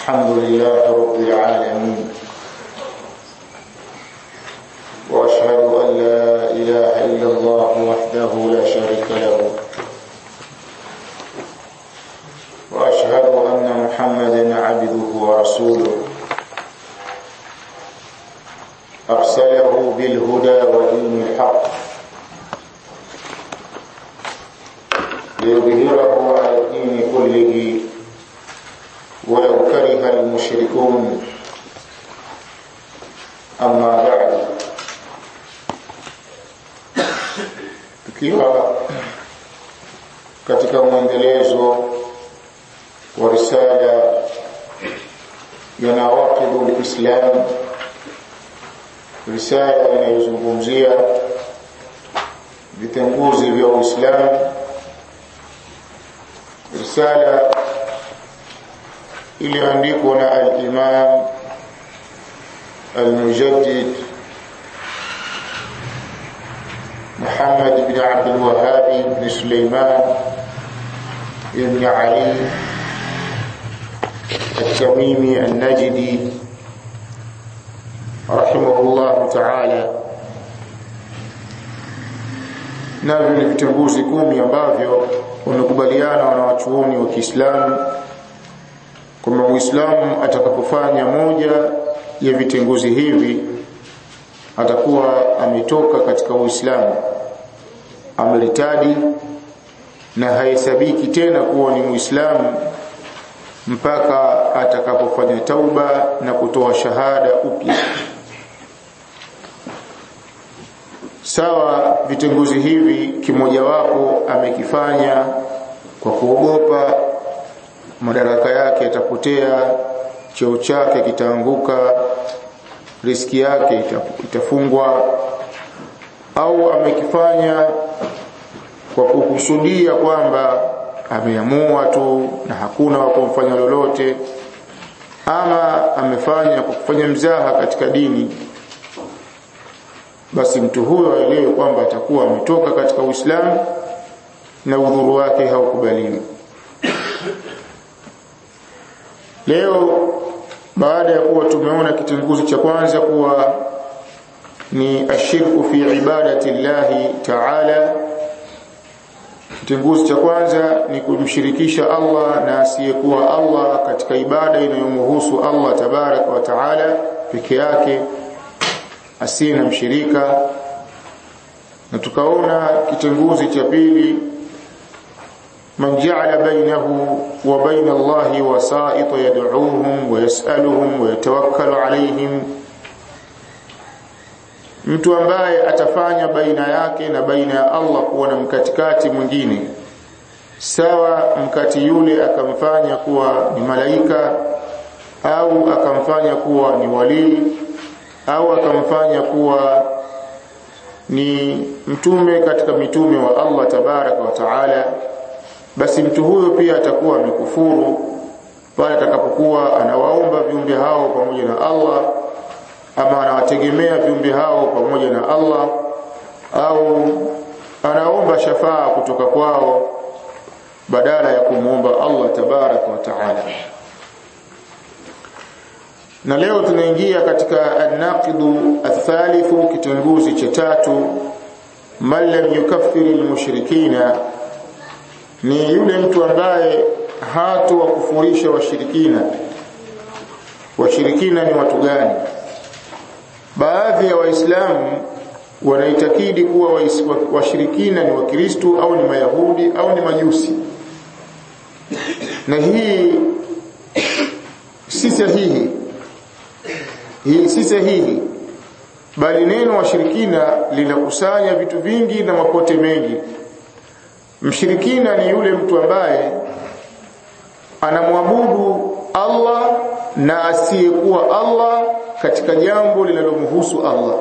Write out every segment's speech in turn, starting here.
الحمد لله رب العالمين واشهد ان لا اله الا الله وحده لا شريك له واشهد ان محمدا عبده ورسوله ارسله بالهدى ودين الحق ليظهره على الدين كله ولو كره المشركون أما بعد tukiwa katika mwendelezo wa risala ya nawaqidu lislam risala inayozungumzia vitenguzi vya uislamu risala iliyoandikwa na al-Imam al-Mujaddid Muhammad ibn Abdul Wahhab ibn Sulaiman ibn Ali التميمي النجدي رحمه الله تعالى navyo ni vitunguzi kumi ambavyo wamekubaliana wanawachuoni wa Kiislamu kwamba Muislamu atakapofanya moja ya vitenguzi hivi atakuwa ametoka katika Uislamu amelitadi na haisabiki tena kuwa ni Muislamu mpaka atakapofanya tauba na kutoa shahada upya sawa vitenguzi hivi kimojawapo amekifanya kwa kuogopa madaraka yake yatapotea cheo chake kitaanguka riski yake itafungwa au amekifanya kwa kukusudia kwamba ameamua tu na hakuna wa kumfanya lolote ama amefanya kwa kufanya mzaha katika dini basi mtu huyo aelewe kwamba atakuwa ametoka katika Uislamu na udhuru wake haukubaliwi Leo baada ya kuwa tumeona kitenguzi cha kwanza kuwa ni ashirku fi ibadati llahi ta'ala kitenguzi cha kwanza ni kumshirikisha Allah na asiyekuwa Allah katika ibada inayomhusu Allah tabaraka wa taala peke yake asiye na mshirika na tukaona kitenguzi cha pili من جعل بينه وبين الله وسائط يدعوهم ويسألهم ويتوكل عليهم mtu ambaye atafanya baina yake na baina ya Allah kuwa na mkatikati mwingine sawa mkati yule akamfanya kuwa ni malaika au akamfanya kuwa ni walii au akamfanya kuwa ni mtume katika mitume wa Allah tabaraka wa taala basi mtu huyo pia atakuwa amekufuru pale atakapokuwa anawaomba viumbe hao pamoja na Allah ama anawategemea viumbe hao pamoja na Allah au anaomba shafaa kutoka kwao badala ya kumwomba Allah tabaraka wa taala na leo tunaingia katika an-naqidu athalithu kitunguzi cha tatu man lam yukaffiri al-mushrikina ni yule mtu ambaye hatu wakufurisha washirikina washirikina ni watu gani baadhi ya waislamu wanaitakidi kuwa washirikina ni wakristo au ni mayahudi au ni majusi na hii si sahihi hii si sahihi bali neno washirikina linakusanya vitu vingi na mapote mengi Mshirikina ni yule mtu ambaye anamwabudu Allah na asiyekuwa Allah katika jambo linalomhusu Allah.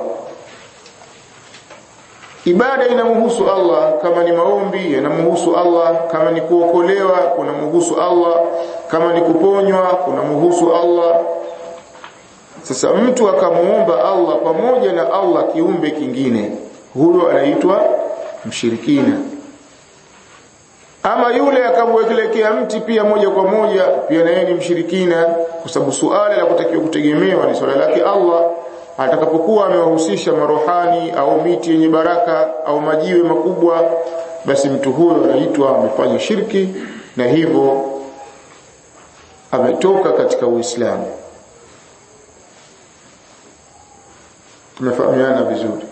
Ibada inamhusu Allah kama ni maombi yanamhusu Allah, kama ni kuokolewa kunamhusu Allah, kama ni kuponywa kunamhusu Allah. Sasa mtu akamuomba Allah pamoja na Allah kiumbe kingine, huyo anaitwa mshirikina. ama yule akamwekelekea mti pia moja kwa moja pia naye ni mshirikina kwa sababu suala la kutakiwa kutegemewa ni swala lake Allah atakapokuwa amewahusisha marohani au miti yenye baraka au majiwe makubwa basi mtu huyo anaitwa amefanya shirki na hivyo ametoka katika Uislamu tumefahamiana vizuri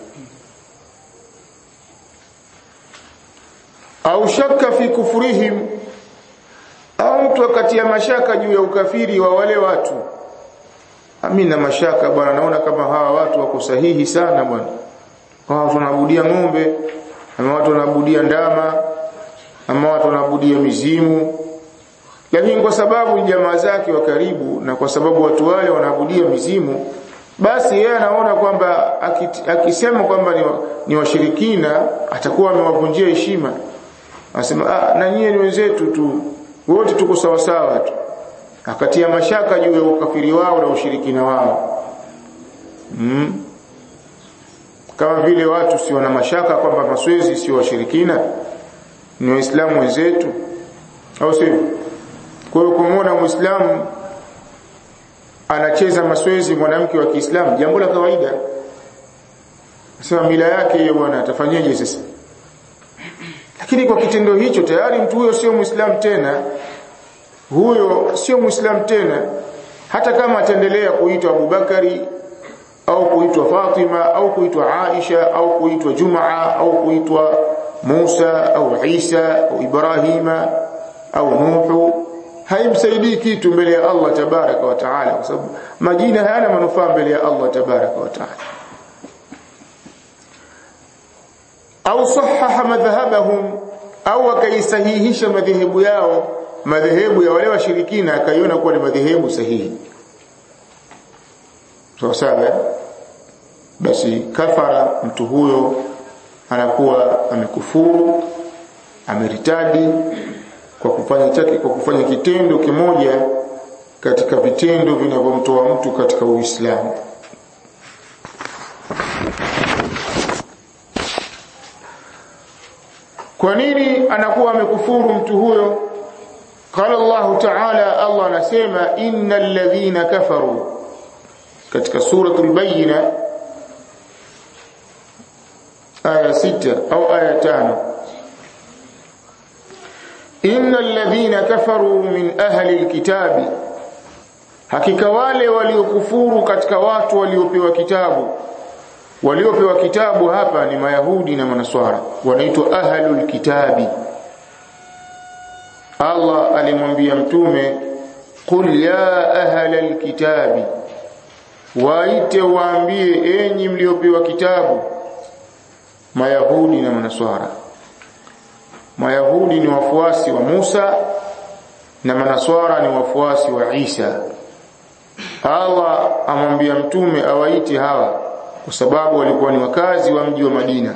au shaka fi kufurihim au mtu akatia mashaka juu ya ukafiri wa wale watu amina mashaka bwana naona kama hawa watu wako sahihi sana bwana hawa watu wanaabudia ng'ombe ama watu wanaabudia ndama ama watu wanaabudia mizimu lakini kwa sababu jamaa zake wa karibu na kwa sababu watu wale wanaabudia mizimu basi yeye anaona kwamba akisema kwamba ni, ni washirikina atakuwa amewavunjia heshima anasema ah na nyie ni wenzetu tu wote tuko sawa sawa tu akatia mashaka juu ya ukafiri wao na ushirikina wao mm. kama vile watu si wana mashaka kwamba maswezi sio washirikina ni waislamu wenzetu au sivyo kwa hiyo kumwona muislamu anacheza maswezi mwanamke wa Kiislamu jambo la kawaida sema mila yake hiyo bwana atafanyaje sasa lakini kwa kitendo hicho tayari mtu huyo sio muislamu tena huyo sio muislamu tena hata kama ataendelea kuitwa Abubakari au kuitwa Fatima au kuitwa Aisha au kuitwa Jumaa au kuitwa Musa au Isa au Ibrahima au Nuhu haimsaidii kitu mbele ya Allah tabaraka wa taala kwa sababu majina hayana manufaa mbele ya Allah tabaraka wa taala au sahaha madhhabahum au akaisahihisha madhehebu yao madhehebu ya wale washirikina akaiona kuwa ni madhehebu sahihi sawa sawa basi kafara mtu huyo anakuwa amekufuru ameritadi kwa kufanya chake kwa kufanya kitendo kimoja katika vitendo vinavyomtoa mtu katika Uislamu kwa nini anakuwa amekufuru mtu huyo قال الله تعالى الله anasema innal ladhina kafaru katika suratul bayina aya 6 au aya 5 innal ladhina kafaru min ahli alkitabi hakika wale waliokufuru katika watu waliopewa kitabu waliopewa kitabu hapa ni mayahudi na manaswara wanaitwa ahlul kitabi Allah alimwambia mtume qul ya ahlal kitabi waite waambie enyi mliopewa kitabu mayahudi na manaswara mayahudi ni wafuasi wa Musa na manaswara ni wafuasi wa Isa Allah amwambia mtume awaite hawa kwa sababu walikuwa ni wakazi wa mji wa Madina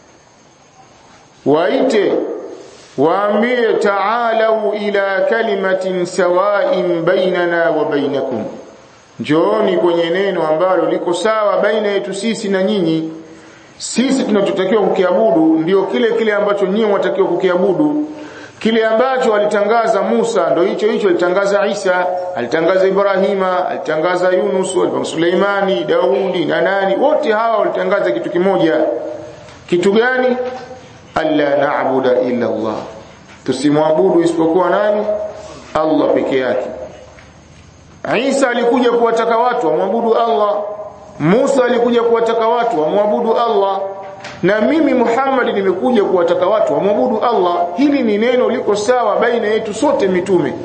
waite waambie ta'alau ila kalimatin sawa'in bainana wa bainakum njooni kwenye neno ambalo liko sawa baina yetu sisi na nyinyi sisi tunachotakiwa kukiabudu ndio kile kile ambacho nyinyi mwatakiwa kukiabudu kile ambacho alitangaza Musa ndio hicho hicho alitangaza Isa alitangaza Ibrahima alitangaza Yunus alitangaza Suleimani Daudi na nani wote hawa walitangaza kitu kimoja kitu gani alla na'budu illa Allah tusimwabudu isipokuwa nani Allah peke yake Isa alikuja kuwataka watu wamwabudu Allah Musa alikuja kuwataka watu wamwabudu Allah na mimi Muhammad nimekuja kuwataka watu wamwabudu Allah hili ni neno liko sawa baina yetu sote mitume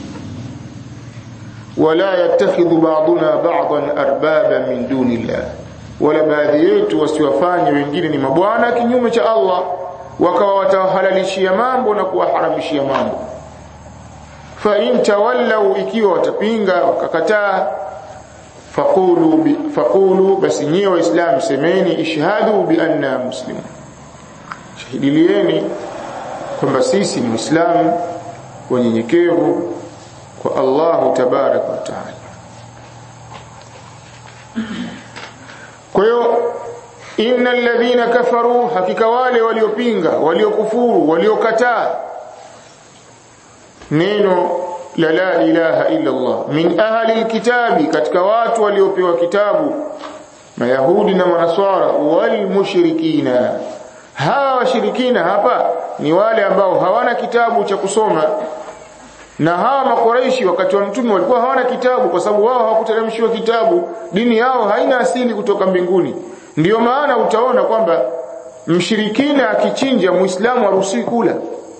wala yattakhidhu ba'duna ba'dan arbaba min dunillah wala baadhi yetu wasiwafanye wengine ni mabwana kinyume cha Allah wakawa watahalalishia mambo na kuwaharamishia mambo fa in tawallau ikiwa watapinga wakakataa faqulu bi, faqulu basi nyie waislamu semeni ishhadu bi anna muslimun shahidilieni kwamba sisi ni waislamu wanyenyekevu kwa Allahu tabarak wa taala kwa hiyo innal ladhina kafaru hakika wale waliopinga waliokufuru waliokataa neno la la ilaha illa Allah min ahli alkitabi katika watu waliopewa kitabu mayahudi na manaswara wal mushrikina hawa washirikina hapa ni wale ambao hawana kitabu cha kusoma na hawa makoreishi wakati wa mtume walikuwa hawana kitabu kwa sababu wao hawakuteremshiwa kitabu dini yao haina asili kutoka mbinguni ndiyo maana utaona kwamba mshirikina akichinja muislamu haruhusiwi kula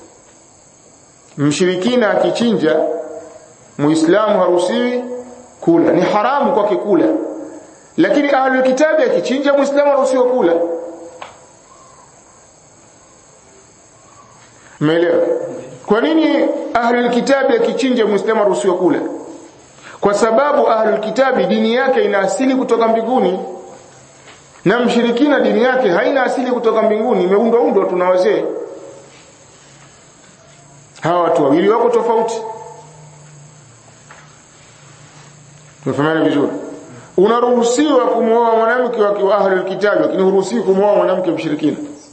mshirikina akichinja muislamu haruhusiwi kula ni haramu kwake kula lakini ahlul kitabi akichinja muislamu haruhusiwi kula Umeelewa? Kwa nini ahlul kitabi akichinja muislamu haruhusiwi kula? Kwa sababu ahlul kitabi dini yake ina asili kutoka mbinguni na mshirikina dini yake haina asili kutoka mbinguni, imeundwa undwa tuna wazee. Hawa watu wawili wako tofauti. Tumefahamana vizuri. Unaruhusiwa kumwoa mwanamke wa ahlul kitabi, lakini huruhusiwi kumwoa mwanamke mshirikina.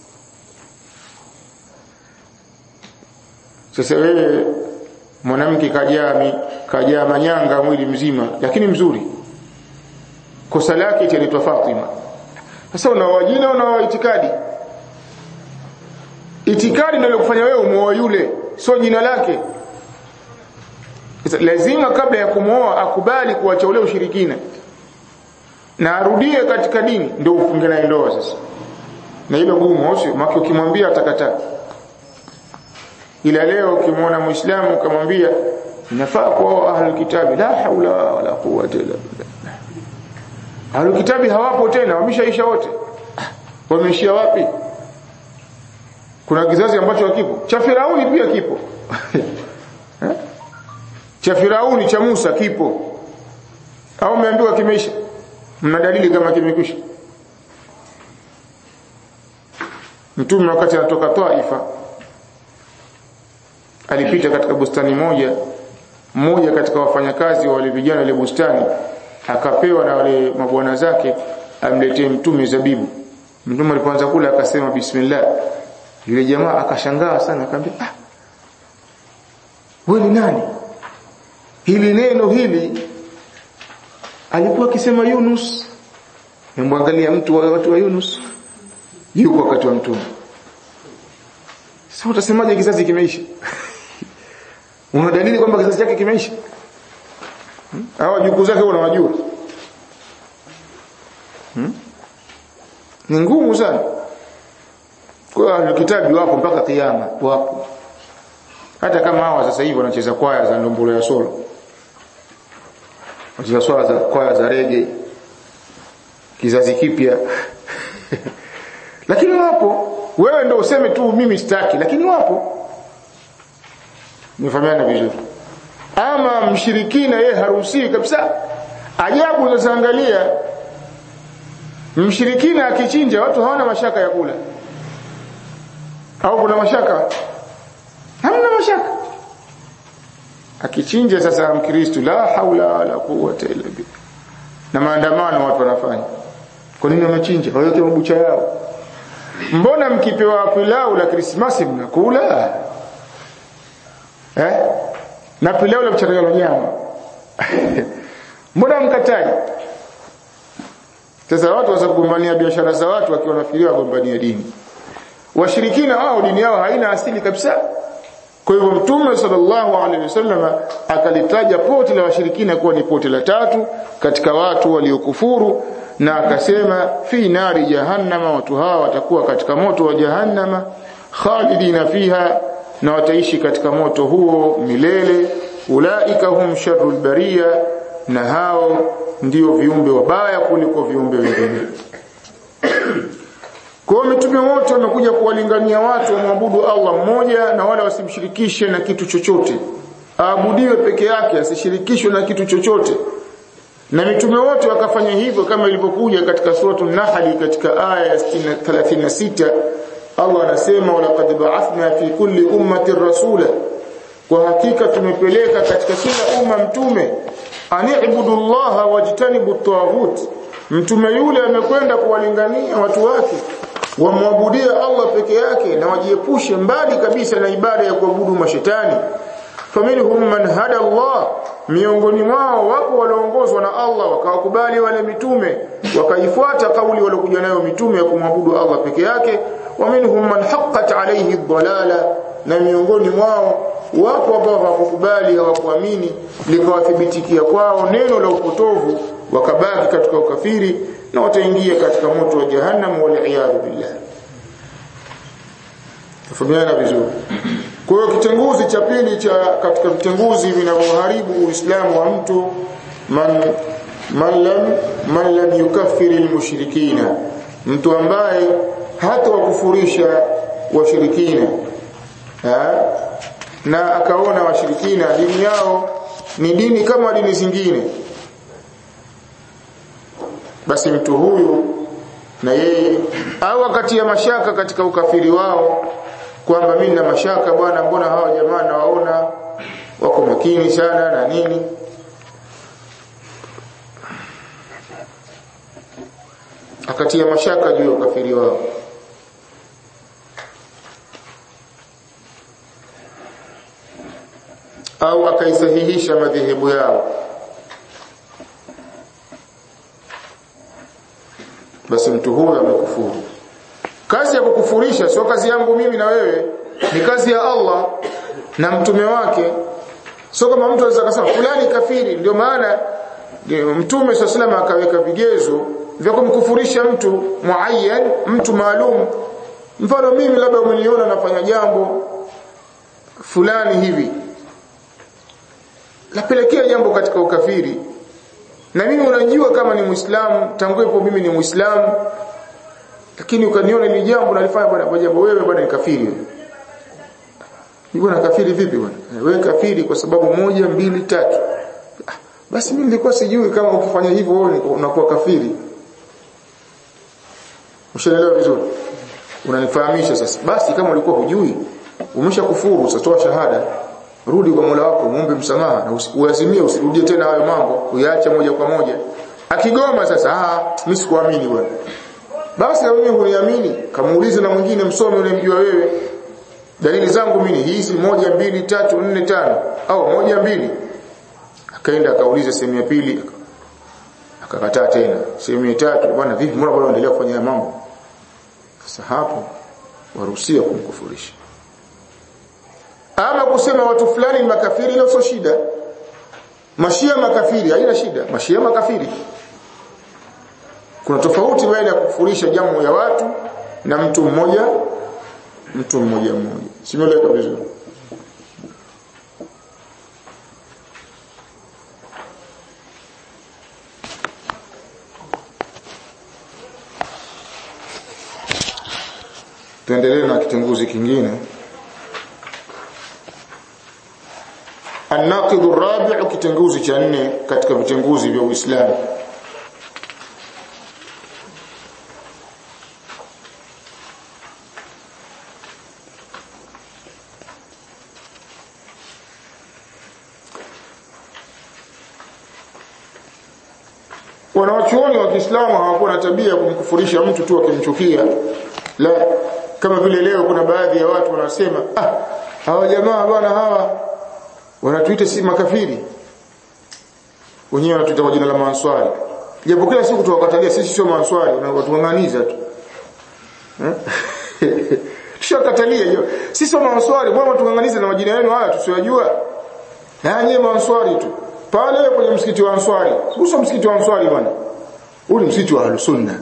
Sasa wewe mwanamke kajaa kajaa manyanga mwili mzima lakini mzuri. Kosa lake itaitwa Fatima. Sasa unaoa jina unaoa itikadi. Itikadi ndio kufanya wewe umuoe yule, sio jina lake. Sasa lazima kabla ya kumwoa akubali kuacha ule ushirikina. Na arudie katika dini ndio ufunge naye ndoa sasa. Na hilo gumu sio, maki ukimwambia atakataa ila leo ukimwona muislamu ukamwambia inafaa kuoa ahlul kitabi la haula wala quwwata illa billah ahlul kitabi hawapo tena wameshaisha wote wameishia wapi kuna kizazi ambacho hakipo cha Firauni pia kipo cha Firauni cha Musa kipo au umeambiwa kimeisha mna dalili kama kimekwisha mtume wakati anatoka Taifa alipita katika bustani moja mmoja katika wafanyakazi wa wale vijana ile bustani akapewa na wale mabwana zake amletee mtume zabibu mtume alipoanza kula akasema bismillah yule jamaa akashangaa sana akamwambia ah wewe ni nani hili neno hili alikuwa akisema Yunus nimwangalia mtu wa watu wa Yunus yuko wakati wa mtume sasa utasemaje kizazi kimeisha una dalili kwamba kizazi chake kimeisha hmm? au jukuu zake unawajua hmm? ni ngumu sana kwa kitabu wapo mpaka kiyama wapo hata kama hawa sasa hivi wanacheza kwaya za ndombolo ya solo wanacheza swala za kwaya za rege kizazi kipya lakini wapo wewe ndio useme tu mimi sitaki lakini wapo nifahamiana vizuri ama mshirikina yeye haruhusiwi kabisa ajabu unazoangalia mshirikina akichinja watu hawana mashaka ya kula au kuna mashaka hamna mashaka akichinja sasa mkristo la haula wala quwwata illa billah na maandamano watu wanafanya kwa nini wamechinja waweke mabucha yao mbona mkipewa pilau la krismasi mnakula eh na pilau la mchanganyiko nyama mbona mkatai sasa watu waweza kugombania biashara za watu wakiwa nafikiria wagombania dini washirikina wao dini yao haina asili kabisa kwa hivyo mtume sallallahu alaihi wasallam akalitaja poti la washirikina kuwa ni poti la tatu katika watu waliokufuru na akasema fi nari jahannama watu hawa watakuwa katika moto wa jahannama khalidina fiha na wataishi katika moto huo milele ulaika hum sharrul bariya na hao ndio viumbe wabaya kuliko viumbe wengine kwa mitume wote wamekuja kuwalingania watu wamwabudu Allah mmoja na wala wasimshirikishe na kitu chochote aabudiwe peke yake asishirikishwe na kitu chochote na mitume wote wakafanya hivyo kama ilivyokuja katika suratul Nahl katika aya ya 36 Allah anasema walaqad ba'athna fi kulli ummatin rasula kwa hakika tumepeleka katika kila umma mtume ani'budu Allah wajtanibu at mtume yule amekwenda kuwalingania watu wake wamwabudie Allah peke yake na wajiepushe mbali kabisa na ibada ya kuabudu mashetani faminhum man hada Allah miongoni mwao wapo walioongozwa na Allah wakawakubali wale mitume wakaifuata kauli waliokuja nayo mitume ya kumwabudu Allah peke yake wa minhum man haqqat alayhi ad-dalala na miongoni mwao wapo ambao hawakukubali hawakuamini likawathibitikia kwao neno la upotovu wakabaki katika ukafiri na wataingia katika moto wa jahannam wal iyad billah tafahamiana vizuri kwa hiyo kitenguzi cha pili cha katika vitenguzi vinavyoharibu uislamu wa mtu man man lam man lam yukaffiri almushrikina mtu ambaye hata wakufurisha washirikina na akaona washirikina dini yao ni dini kama dini zingine basi mtu huyu na yeye au akatia mashaka katika ukafiri wao kwamba mimi na mashaka bwana mbona hawa jamaa nawaona wako makini sana na nini akatia mashaka juu ya ukafiri wao au akaisahihisha madhehebu yao basi mtu huyo amekufuru kazi ya kukufurisha sio kazi yangu mimi na wewe ni kazi ya Allah na mtume wake sio kama mtu anaweza kusema fulani kafiri ndio maana mtume sallallahu akaweka vigezo vya kumkufurisha mtu muayyan mtu maalum mfano mimi labda umeniona nafanya jambo fulani hivi lapelekea jambo katika ukafiri na mimi unajua kama ni muislamu tangu hapo mimi ni muislamu lakini ukaniona ni jambo nalifanya bwana kwa jambo wewe bwana ni kafiri wewe bwana kafiri vipi bwana wewe kafiri kwa sababu moja mbili tatu ah, basi mimi nilikuwa sijui kama ukifanya hivyo wewe unakuwa kafiri Ushaelewa vizuri unanifahamisha sasa basi kama ulikuwa hujui umeshakufuru sasa toa shahada rudi kwa Mola wako muombe msamaha na uazimie usirudie tena hayo mambo uyaache moja kwa moja akigoma sasa ah mimi sikuamini bwana basi na mimi huniamini kamuulize na mwingine msome unayemjua wewe dalili zangu mimi hizi moja mbili tatu nne tano au moja mbili akaenda akauliza sehemu ya pili akakataa tena sehemu ya tatu bwana vipi mbona bado unaendelea kufanya mambo sasa hapo waruhusiwa kumkufurisha ama kusema watu fulani ni makafiri hilo sio shida mashia makafiri haina shida mashia makafiri kuna tofauti baina ya kufurisha jamu ya watu na mtu mmoja mtu mmoja mmoja simeleka vizuri tuendelee na kitunguzi kingine الناقض الرابع kitenguzi cha nne katika vitenguzi vya Uislamu wanawachuoni wa Kiislamu hawakuwa na tabia ya kumkufurisha mtu tu akimchukia la kama vile leo kuna baadhi ya watu wanasema ah hawa jamaa bwana hawa wanatuita si makafiri wenyewe wanatuita kwa jina la maanswari japo kila siku tuwakatalia sisi sio maanswari watuang'aniza tu tushakatalia hiyo sisi sio maanswari bwana watuang'aniza na majina yenu haya tusiyojua na nyie maanswari tu pale kwenye msikiti wa answari uso msikiti wa answari bwana huu ni msikiti wa al-sunna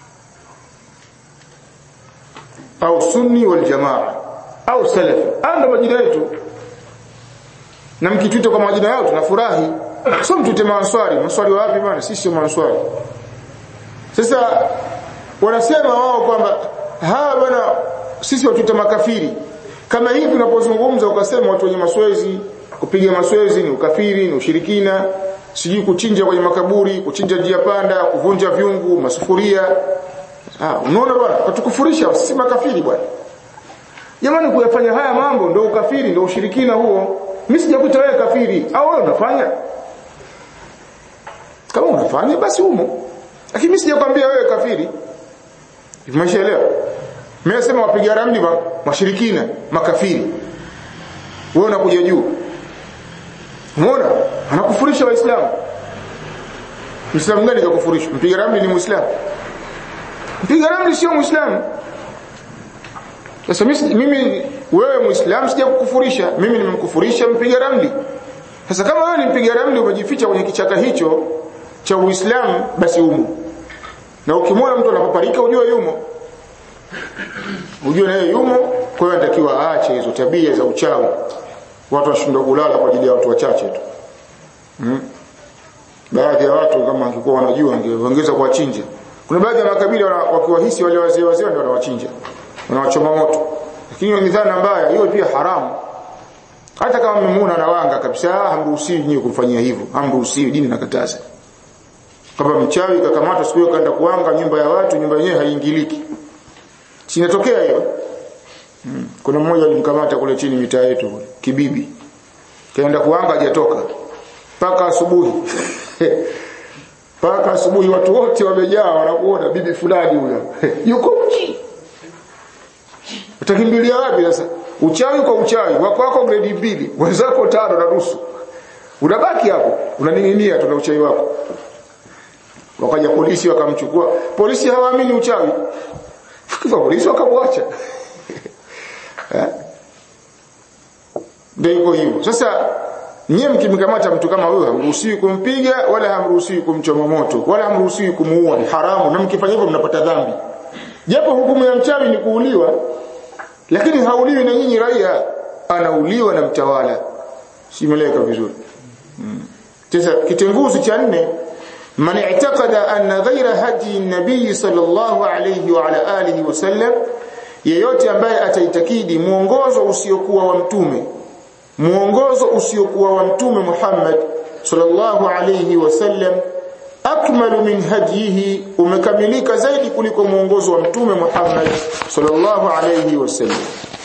au sunni wal jamaa au salafi anda majina yetu na mkituita kwa majina yao tunafurahi sio mtuite maanswari maanswari wapi bwana sisi sio maanswari sasa wanasema wao kwamba hawa bwana sisi watuita makafiri kama hivi unapozungumza ukasema watu wenye maswezi kupiga maswezi ni ukafiri ni ushirikina sijui kuchinja kwenye makaburi kuchinja njia panda kuvunja vyungu masufuria ah unaona bwana watukufurisha sisi makafiri bwana jamani kuyafanya haya mambo ndio ukafiri ndio ushirikina huo mimi sijakuita wewe kafiri au wewe unafanya kama unafanya basi umo lakini mimi sijakwambia wewe kafiri umeshaelewa mimi nasema wapiga ramli washirikina makafiri wewe unakuja juu umeona anakufurisha waislamu Muislamu gani kakufurishwa? Mpiga ramli ni Muislamu. Mpiga ramli sio Muislamu. Sasa mimi wewe Muislamu sija kukufurisha, mimi nimemkufurisha mpiga ramli. Sasa kama wewe ni mpiga ramli umejificha kwenye kichaka hicho cha Uislamu basi umo. Na ukimwona mtu anapaparika ujue yumo. Ujue naye yumo, kwa hiyo anatakiwa aache hizo tabia za uchawi. Watu washindwa kulala kwa ajili ya watu wachache tu. Hmm? baadhi ya watu kama wangekuwa wanajua wangeongeza kuwachinja kuna baadhi ya makabila wakiwahisi wale wazee wazee ndio wanawachinja wanawachoma moto lakini ni dhana mbaya hiyo pia haramu hata kama mmemuona anawanga kabisa hamruhusiwi nyinyi kumfanyia hivyo hamruhusiwi dini nakataza kama mchawi kakamatwa siku hiyo kaenda kuanga nyumba ya watu nyumba yenyewe haiingiliki sinatokea hiyo hmm. kuna mmoja alimkamata kule chini mitaa yetu kibibi kaenda kuanga hajatoka mpaka asubuhi mpaka asubuhi watu wote wamejaa wanakuona bibi fulani huyo yuko mji utakimbilia wapi sasa uchawi kwa uchawi wako wako grade mbili wenzako tano na nusu unabaki hapo unaning'inia tu na uchawi wako wakaja polisi wakamchukua polisi hawaamini uchawi kwa polisi wakamwacha ndio iko hivyo sasa Nyie mkimkamata mtu kama huyo hamruhusiwi kumpiga wala hamruhusiwi kumchoma moto wala hamruhusiwi kumuua ni haramu na mkifanya hivyo mnapata dhambi. Japo hukumu ya mchawi ni kuuliwa lakini hauliwi na nyinyi raia anauliwa na mtawala. Simeleka vizuri. Hmm. Sasa kitenguzi cha nne man i'taqada anna ghayra hadi nabii sallallahu alayhi wa ala alihi wasallam yeyote ambaye ataitakidi muongozo usiokuwa wa mtume muongozo usiokuwa wa mtume Muhammad sallallahu alayhi wasallam akmalu min hadihi umekamilika zaidi kuliko muongozo wa mtume Muhammad sallallahu alayhi wasallam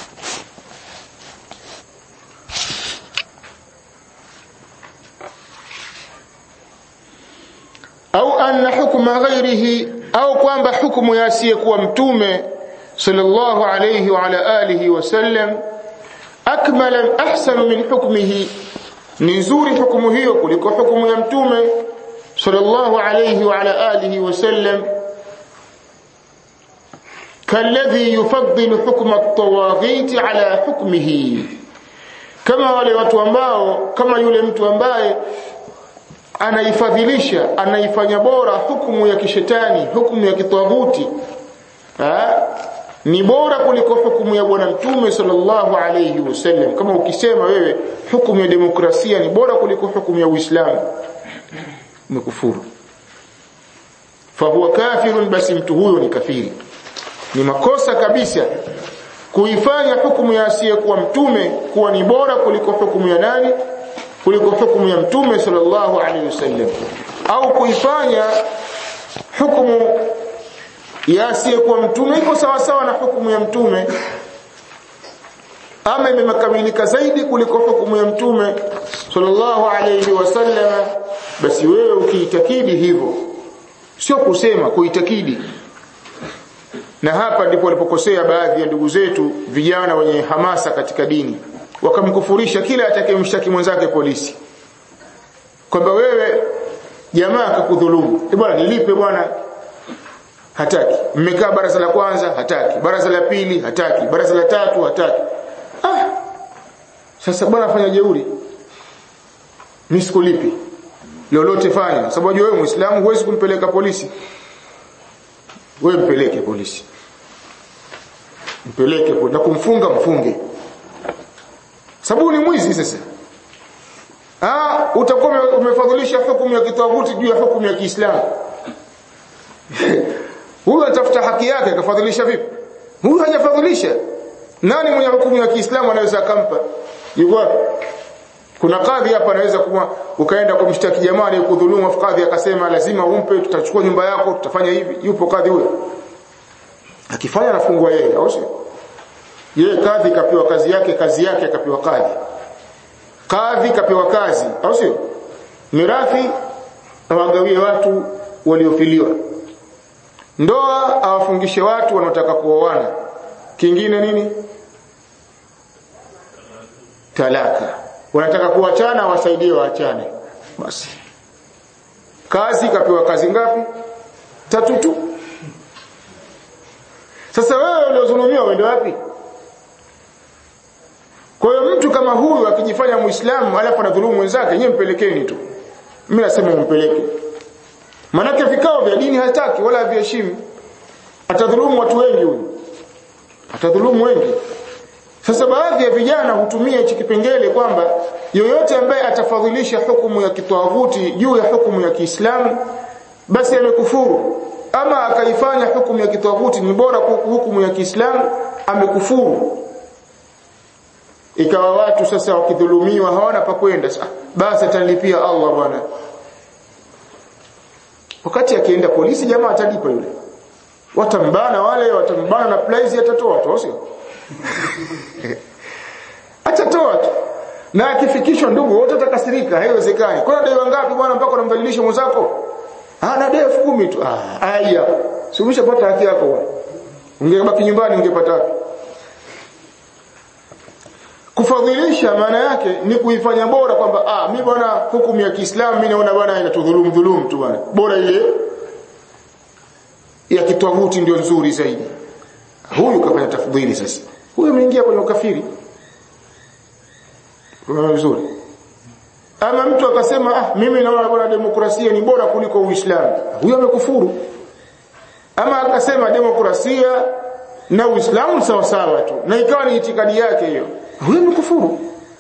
au anna hukma ghairihi au kwamba hukumu ya asiyekuwa mtume sallallahu alayhi wa ala alihi wasallam akmala ahsanu min hukmihi ni nzuri hukumu hiyo kuliko hukumu ya mtume sallallahu alayhi wa ala alihi wasallam kalladhi yufaddilu hukma at-tawaghit ala hukmihi kama wale watu ambao kama yule mtu ambaye anaifadhilisha anaifanya bora hukumu ya kishetani hukumu ya kitaghuti ni bora kuliko hukumu ya bwana mtume sallallahu alayhi wasallam kama ukisema wewe hukumu ya demokrasia ni bora kuliko hukumu ya uislamu umekufuru fahuwa kafirun basi mtu huyo ni kafiri ni makosa kabisa kuifanya hukumu ya asiyekuwa mtume kuwa ni bora kuliko hukumu ya nani kuliko hukumu ya mtume sallallahu alaihi wasallam au kuifanya hukumu ya asiyekuwa mtume iko sawa sawa na hukumu ya mtume ama imekamilika zaidi kuliko hukumu ya mtume sallallahu alayhi wasallam basi wewe ukiitakidi hivyo sio kusema kuitakidi na hapa ndipo walipokosea baadhi ya ndugu zetu vijana wenye hamasa katika dini wakamkufurisha kila atakayemshtaki mwenzake polisi kwamba wewe jamaa akakudhulumu e bwana nilipe bwana hataki mmekaa baraza la kwanza hataki baraza la pili hataki baraza la tatu hataki ah sasa bwana fanya jeuri mimi sikulipi lolote fanya sababu unajua wewe muislamu huwezi kumpeleka polisi wewe mpeleke polisi mpeleke na kumfunga mfunge sababu ni mwizi sasa ah utakuwa umefadhilisha hukumu ya kitawuti juu ya hukumu ya Kiislamu huyu atafuta haki yake akafadhilisha vipi huyu hajafadhilisha nani mwenye hukumu ya Kiislamu anaweza akampa yuko kuna kadhi hapa anaweza kuwa ukaenda kumshtaki jamaa aliyekudhulumu afu kadhi akasema lazima umpe tutachukua nyumba yako tutafanya hivi yupo kadhi huyo akifanya anafungwa yeye au sio yeye kadhi kapewa kazi yake kazi yake akapewa kadhi kadhi kapewa kazi au sio mirathi awagawie watu waliofiliwa ndoa awafungishe watu wanaotaka kuoana kingine nini talaka wanataka kuachana wasaidie waachane basi kazi kapewa kazi ngapi tatu tu sasa wewe uliozulumiwa uende wapi kwa hiyo mtu kama huyu akijifanya muislamu alafu anadhulumu wenzake nyewe mpelekeni tu mimi nasema umpeleke manake vikao vya dini hataki wala haviheshimu atadhulumu watu wengi huyu atadhulumu wengi sasa baadhi ya vijana hutumia hichi kipengele kwamba yoyote ambaye atafadhilisha hukumu ya kitawuti juu ya hukumu ya Kiislamu basi amekufuru ama akaifanya hukumu ya kitawuti ni bora hukumu ya Kiislamu amekufuru ikawa watu sasa wakidhulumiwa hawana pa kwenda basi atalipia Allah bwana wakati akienda polisi jamaa atalipa yule watambana wale watambana na prize atatoa tu sio atatoa tu na akifikishwa ndugu wote atakasirika haiwezekani kuna dai wangapi bwana mpaka unamdhalilisha mwenzako ana dai 10000 tu ah haya si umeshapata haki yako bwana ungebaki nyumbani ungepata wapi kufadhilisha maana yake ni kuifanya bora kwamba ah mimi bwana hukumu ya Kiislamu mimi naona bwana inatudhulumu dhulumu tu bwana bora ile ya kitwaguti ndio nzuri zaidi huyu kafanya tafdhili sasa huyu ameingia kwenye ukafiri kuna vizuri ama mtu akasema ah mimi naona bwana demokrasia ni bora kuliko uislamu huyo amekufuru ama akasema demokrasia na uislamu sawa sawa tu na ikawa ni itikadi yake hiyo huyo amekufuru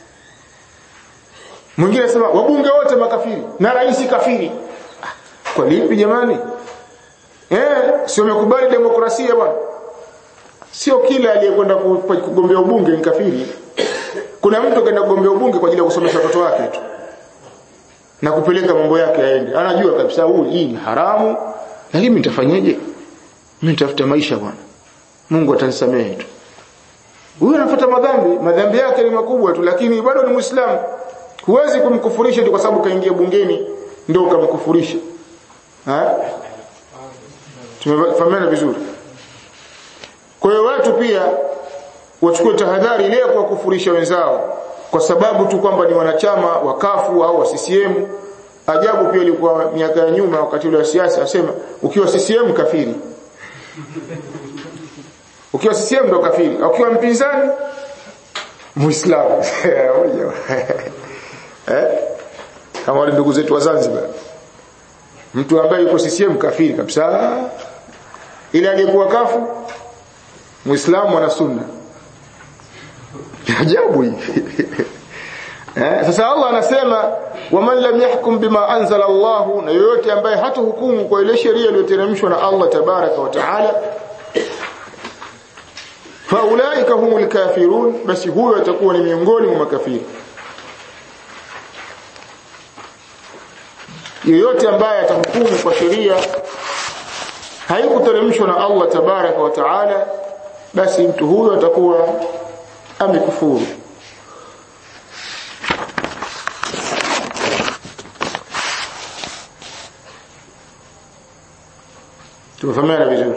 mwingine anasema wabunge wote makafiri na rais kafiri kwa lipi jamani eh sio umekubali demokrasia bwana sio kila aliyekwenda kugombea ubunge ni kafiri kuna mtu kaenda kugombea ubunge kwa ajili ya kusomesha watoto wake tu na kupeleka mambo yake yaende anajua kabisa huu hii ni haramu lakini mimi nitafanyaje mimi nitafuta maisha bwana Mungu atanisamehe tu huyo anafuata madhambi madhambi yake ni makubwa tu lakini bado ni muislamu huwezi kumkufurisha tu kwa sababu kaingia bungeni ndio ukamkufurisha ha tumefahamiana vizuri kwa hiyo watu pia wachukue tahadhari ile kwa kufurisha wenzao kwa sababu tu kwamba ni wanachama wa kafu au wa CCM ajabu pia ilikuwa miaka ya nyuma wakati ule wa siasa asema ukiwa CCM kafiri ukiwa CCM ndo kafiri ukiwa mpinzani muislamu eh kama wale ndugu zetu wa Zanzibar mtu ambaye yuko CCM kafiri kabisa ile aliyekuwa kafu muislamu ana sunna ajabu hii eh sasa Allah anasema waman lam yahkum bima anzala Allah na yoyote ambaye hata hukumu kwa ile sheria iliyoteremshwa na Allah tabaraka wa taala faulaika humul kafirun basi huyo atakuwa ni miongoni mwa makafiri yoyote ambaye atahukumu kwa sheria haikuteremshwa na Allah tabaraka wa taala basi mtu huyo atakuwa amekufuru tumefahamiana vizuri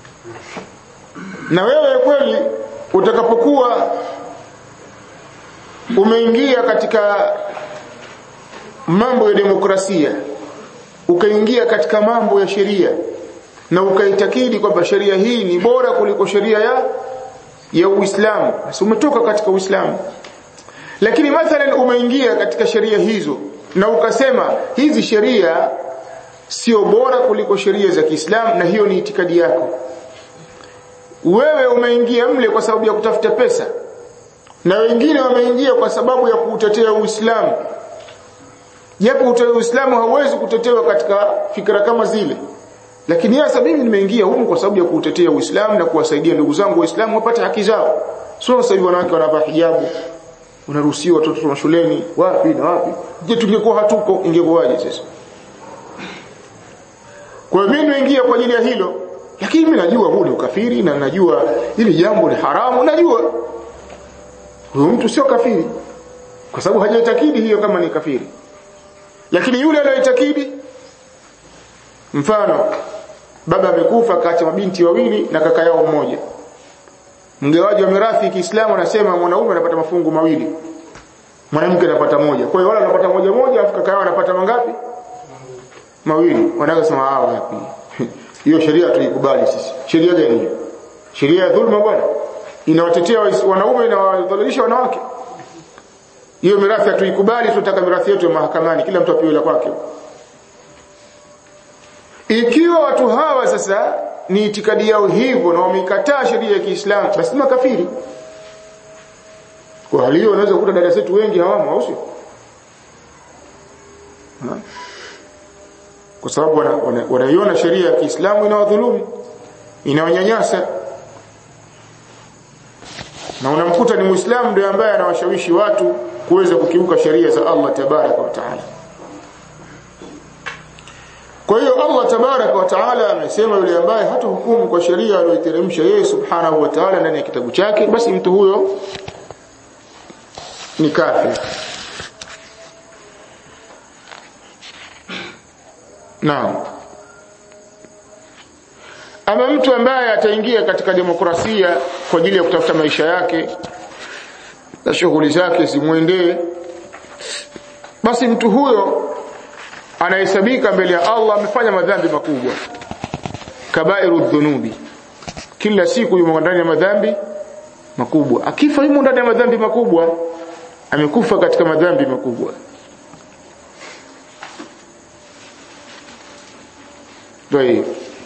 na wewe kweli utakapokuwa umeingia katika mambo ya demokrasia ukaingia katika mambo ya sheria na ukaitakidi kwamba sheria hii ni bora kuliko sheria ya ya Uislamu basi umetoka katika Uislamu lakini mathalan umeingia katika sheria hizo na ukasema hizi sheria sio bora kuliko sheria za Kiislamu na hiyo ni itikadi yako wewe umeingia mle kwa sababu ya kutafuta pesa na wengine wameingia kwa sababu ya kuutetea Uislamu japo Uislamu hauwezi kutetewa katika fikra kama zile lakini hasa mimi nimeingia humu kwa sababu ya kuutetea Uislamu na kuwasaidia ndugu zangu waislamu wapate haki zao sio sasa hivi wanawake wanavaa hijabu unaruhusiwa watoto wa shuleni wapi na wapi je tungekuwa hatuko ingekuwaje sasa kwa hiyo mimi nimeingia kwa ajili ya hilo lakini mimi najua huu ni ukafiri na najua hili jambo ni haramu najua huyo mtu sio kafiri kwa sababu hajaitakidi hiyo kama ni kafiri lakini yule anayetakidi mfano baba amekufa kaacha mabinti wawili na kaka yao mmoja mgawaji wa mirathi Kiislamu anasema mwanaume anapata mafungu mawili mwanamke anapata moja kwa hiyo wale wanapata moja moja afu kaka yao anapata mangapi mawili wanaweza sema hao wapi hiyo sheria tuikubali sisi sheria gani hiyo sheria ya dhulma bwana inawatetea wanaume na wadhalilisha wanawake hiyo mirathi hatuikubali tunataka mirathi yetu ya mahakamani kila mtu apewe la kwake ikiwa watu hawa sasa ni itikadi yao hivyo na wameikataa sheria ya Kiislamu basi ni makafiri kwa hali hiyo unaweza kukuta dada zetu wengi hawamo au sio kwa sababu wanaiona wana, wana sheria ya Kiislamu inawadhulumu inawanyanyasa na unamkuta ni Muislamu ndiye ambaye anawashawishi watu kuweza kukiuka sheria za Allah tabaraka wa taala kwa hiyo Allah tabaraka wa taala amesema yule ambaye hata hukumu kwa sheria aliyoiteremsha yeye subhanahu wa taala ndani ya kitabu chake basi mtu huyo ni kafir Naam. Ama mtu ambaye ataingia katika demokrasia kwa ajili ya kutafuta maisha yake na shughuli zake zimwendee basi mtu huyo anahesabika mbele ya Allah amefanya madhambi makubwa kabairu dhunubi kila siku yumo ndani ya madhambi makubwa akifa yumo ndani ya madhambi makubwa amekufa katika madhambi makubwa Ndio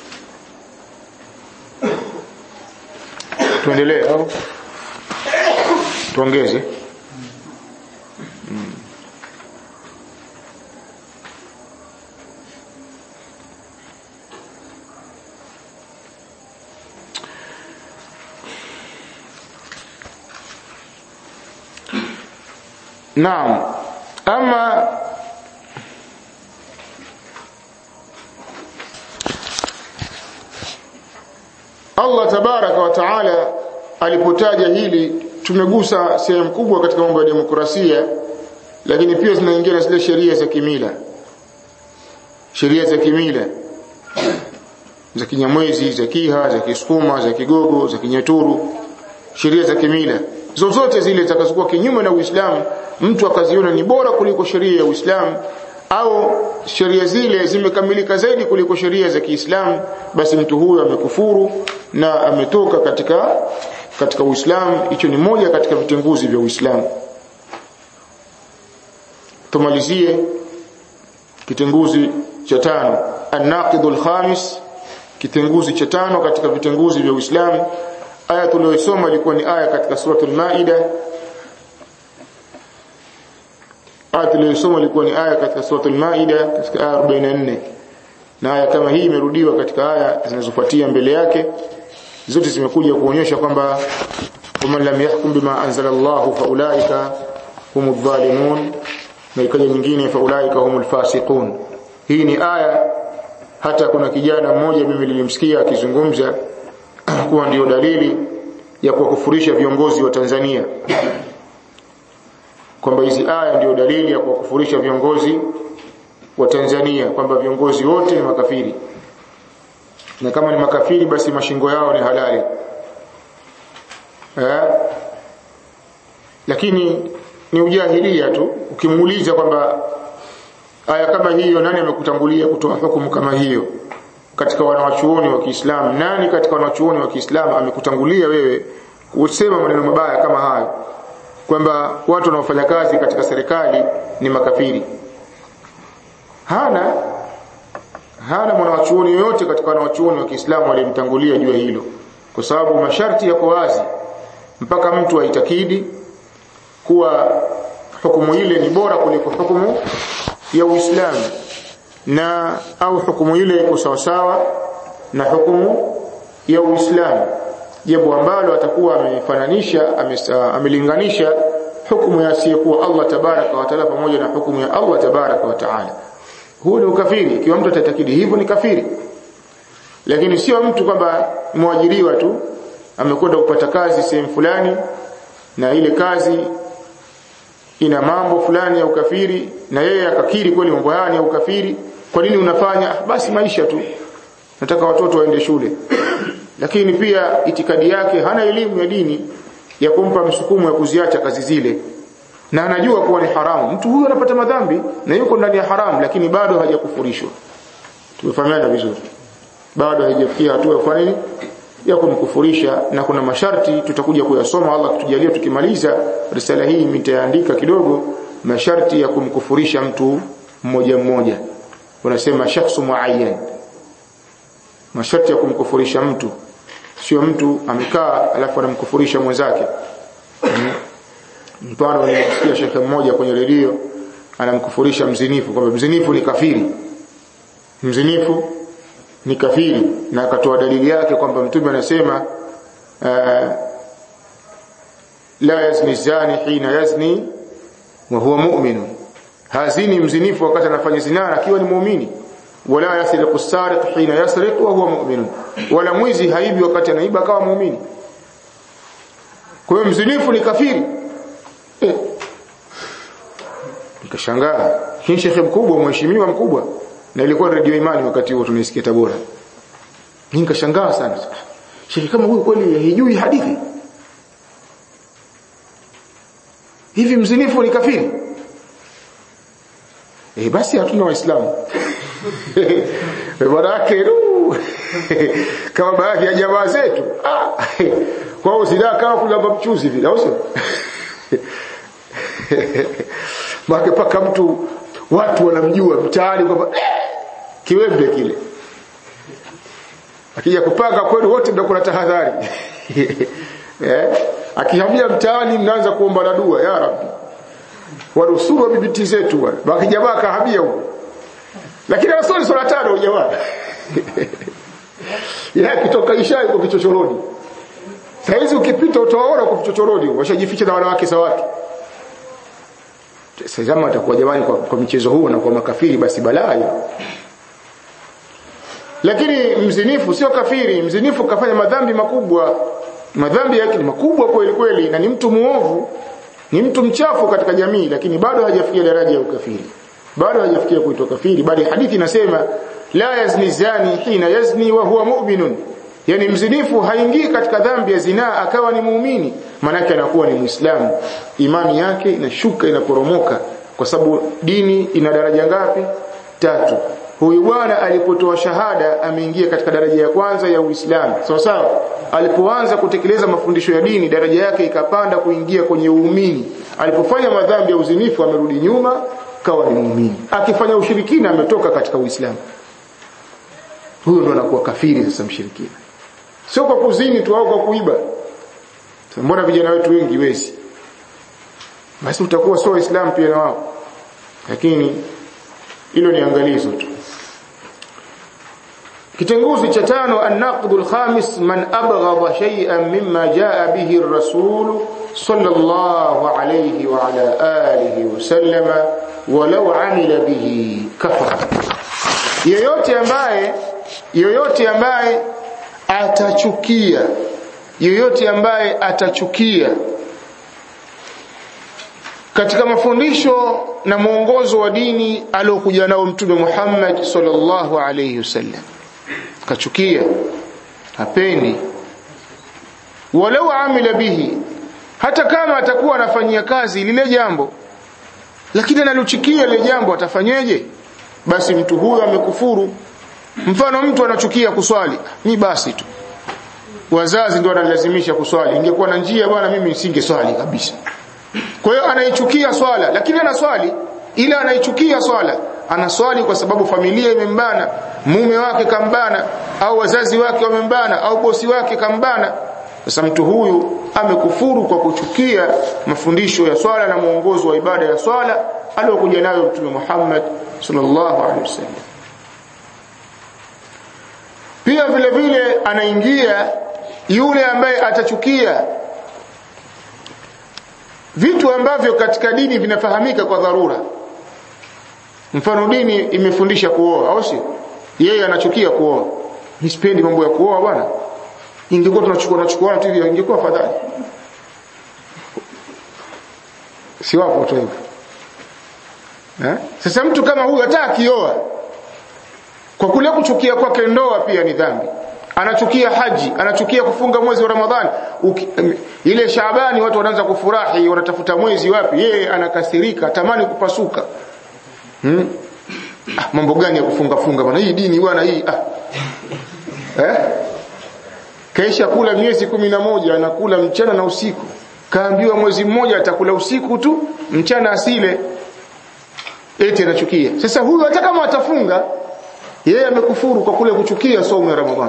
tuendelee au tuongeze hmm. Naam ama Allah tabaraka wa taala alipotaja hili tumegusa sehemu kubwa katika mambo ya demokrasia lakini pia zinaingia na zile sheria za kimila sheria za kimila za kinyamwezi za kiha za kisukuma za kigogo za kinyaturu sheria za kimila zozote zile zitakazokuwa kinyume na Uislamu mtu akaziona ni bora kuliko sheria ya Uislamu au sheria zile zimekamilika zaidi kuliko sheria za Kiislamu basi mtu huyo amekufuru na ametoka katika katika Uislamu hicho ni moja katika vitenguzi vya Uislamu tumalizie kitenguzi cha tano an-naqidul khamis kitenguzi cha tano katika vitenguzi vya Uislamu aya tuliyosoma ilikuwa ni aya katika suratul maida aya tuliyosoma ilikuwa ni aya katika suratul maida katika aya 44 na aya kama hii imerudiwa katika aya zinazofuatia mbele yake zote zimekuja kuonyesha kwamba waman lam yahkum bima anzala Allahu faulaika humudh dhalimun na ikaja nyingine faulaika humul fasiqun hii ni aya hata kuna kijana mmoja mimi nilimsikia akizungumza kuwa ndio dalili ya kuwakufurisha viongozi wa Tanzania kwamba hizi aya ndio dalili ya kuwakufurisha viongozi wa Tanzania kwamba viongozi wote ni makafiri na kama ni makafiri basi mashingo yao ni halali eh? lakini ni ujahilia tu ukimuuliza kwamba aya kama hiyo nani amekutangulia kutoa hukumu kama hiyo katika wanawachuoni wa Kiislamu nani katika wanawachuoni wa Kiislamu amekutangulia wewe usema maneno mabaya kama hayo kwamba watu wanaofanya kazi katika serikali ni makafiri hana hana mwanawachuoni yoyote katika wanawachuoni wa Kiislamu aliyemtangulia juu ya hilo kwa sababu masharti yako wazi mpaka mtu aitakidi kuwa hukumu ile ni bora kuliko hukumu ya Uislamu na au hukumu ile iko sawasawa na hukumu ya Uislamu jambo ambalo atakuwa amefananisha amelinganisha hukumu ya asiyekuwa Allah tabaraka wa taala pamoja na hukumu ya Allah tabaraka wa taala huu ni ukafiri ikiwa mtu atatakidi hivyo ni kafiri lakini sio mtu kwamba mwajiriwa tu amekwenda kupata kazi sehemu fulani na ile kazi ina mambo fulani ya ukafiri na yeye akakiri kweli mambo haya ni ya ukafiri kwa nini unafanya basi maisha tu nataka watoto waende shule lakini pia itikadi yake hana elimu ya dini ya kumpa msukumo ya kuziacha kazi zile na anajua kuwa ni haramu mtu huyu anapata madhambi na yuko ndani ya haramu lakini bado hajakufurishwa tumefahamiana vizuri bado haijafikia hatua ya nini ya kumkufurisha na kuna masharti tutakuja kuyasoma Allah kutujalia tukimaliza risala hii nitaandika kidogo masharti ya kumkufurisha mtu mmoja mmoja unasema shakhsu muayyan masharti ya kumkufurisha mtu sio mtu amekaa alafu anamkufurisha mwenzake mfano nilisikia shekhe mmoja kwenye redio anamkufurisha mzinifu kwamba mzinifu ni kafiri mzinifu ni kafiri na akatoa dalili yake kwamba mtume anasema uh, la yazni zani hina yazni wa huwa mu'min hazini mzinifu wakati anafanya zina akiwa ni muumini wala yasriqu sariq hina yasriq wa huwa mu'min wala mwizi haibi wakati anaiba akawa muumini kwa hiyo mzinifu ni kafiri eh. nikashangaa hii shekhe mkubwa mheshimiwa mkubwa na ilikuwa radio imani wakati huo tunaisikia Tabora nikashangaa sana shekhe kama huyu kweli hajui hadithi hivi mzinifu ni kafiri eh basi hatuna waislamu baraka kama baadhi ya jamaa zetu ah kwa hiyo zina kama kulamba mchuzi vile au sio Maka paka mtu watu wanamjua mtaani kwamba eh, kiwembe kile akija kupanga kweli wote mnakuwa tahadhari eh akihamia mtaani mnaanza kuomba na dua ya rabbi wanusuru bibiti zetu bwana baki jamaa kahamia huko lakini anasali swala tano jamaa yeye kitoka isha yuko kichochoroni saizi ukipita utawaona kwa kichochoroni washajificha na wanawake za watu sasa atakuwa jamani kwa, kwa michezo huu na kwa makafiri basi balaa lakini mzinifu sio kafiri mzinifu kafanya madhambi makubwa madhambi yake ni makubwa kweli kweli na ni mtu muovu ni mtu mchafu katika jamii lakini bado hajafikia daraja ya ukafiri bado hajafikia kuitwa kafiri bali hadithi inasema la yazni zani hina yazni wa huwa mu'minun yani mzinifu haingii katika dhambi ya zinaa akawa ni muumini manake anakuwa ni muislamu imani yake inashuka inaporomoka kwa sababu dini ina daraja ngapi tatu huyu bwana alipotoa shahada ameingia katika daraja ya kwanza ya Uislamu sawa sawa alipoanza kutekeleza mafundisho ya dini daraja yake ikapanda kuingia kwenye uumini alipofanya madhambi ya uzinifu amerudi nyuma kawa ni muumini akifanya ushirikina ametoka katika Uislamu huyo ndo anakuwa kafiri sasa mshirikina sio kwa kuzini tu au kwa kuiba mbona vijana wetu wengi wezi basi utakuwa sio waislamu pia na wao lakini hilo ni angalizo tu kitenguzi cha tano an-naqdu al-khamis man abghadha shay'an mimma jaa bihi ar-rasul sallallahu alayhi wa ala alihi wa sallama walau amila bihi kafara yoyote ambaye yoyote ambaye atachukia yoyote ambaye atachukia katika mafundisho na mwongozo wa dini aliokuja nao mtume Muhammad sallallahu alayhi wasallam kachukia hapendi walau amila bihi hata kama atakuwa anafanyia kazi lile jambo lakini analochukia lile jambo atafanyeje basi mtu huyo amekufuru mfano mtu anachukia kuswali ni basi tu wazazi ndio wanalazimisha kuswali ingekuwa na njia bwana mimi nisingeswali kabisa kwa hiyo anaichukia swala lakini anaswali ila anaichukia swala anaswali kwa sababu familia imembana mume wake kambana au wazazi wake wamembana au bosi wake kambana sasa mtu huyu amekufuru kwa kuchukia mafundisho ya swala na mwongozo wa ibada ya swala aliyokuja nayo mtume Muhammad sallallahu alaihi wasallam pia vile vile anaingia yule ambaye atachukia vitu ambavyo katika dini vinafahamika kwa dharura mfano dini imefundisha kuoa au si yeye anachukia kuoa nisipendi mambo ya kuoa bwana ingekuwa tunachukua tunachukua tu hivyo ingekuwa afadhali si wapo watu hivyo eh sasa mtu kama huyu hata akioa kwa kule kuchukia kwake ndoa pia ni dhambi anachukia haji anachukia kufunga mwezi wa ramadhani ile Shaabani watu wanaanza kufurahi wanatafuta mwezi wapi yeye anakasirika tamani kupasuka hmm? ah, mambo gani ya kufunga funga bwana hii dini bwana hii ah. eh kaisha kula miezi kumi na moja anakula mchana na usiku kaambiwa mwezi mmoja atakula usiku tu mchana asile eti anachukia sasa huyu hata kama atafunga yeye amekufuru kwa kule kuchukia somo ya Ramadhani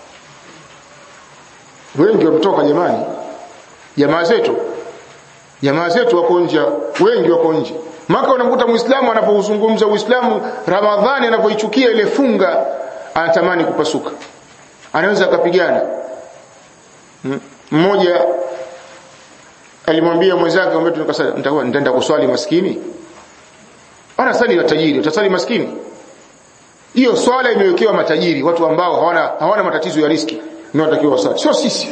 wengi wametoka jamani jamaa zetu jamaa zetu wako nje wengi wako nje maka unamkuta muislamu anapozungumza uislamu ramadhani anapoichukia ile funga anatamani kupasuka anaweza akapigana mmoja alimwambia mwenzake ambaye tunakasali nitaenda kuswali maskini ana sali na tajiri utasali maskini hiyo swala imewekewa matajiri watu ambao hawana hawana matatizo ya riski ndio watakiwa wasali sio sisi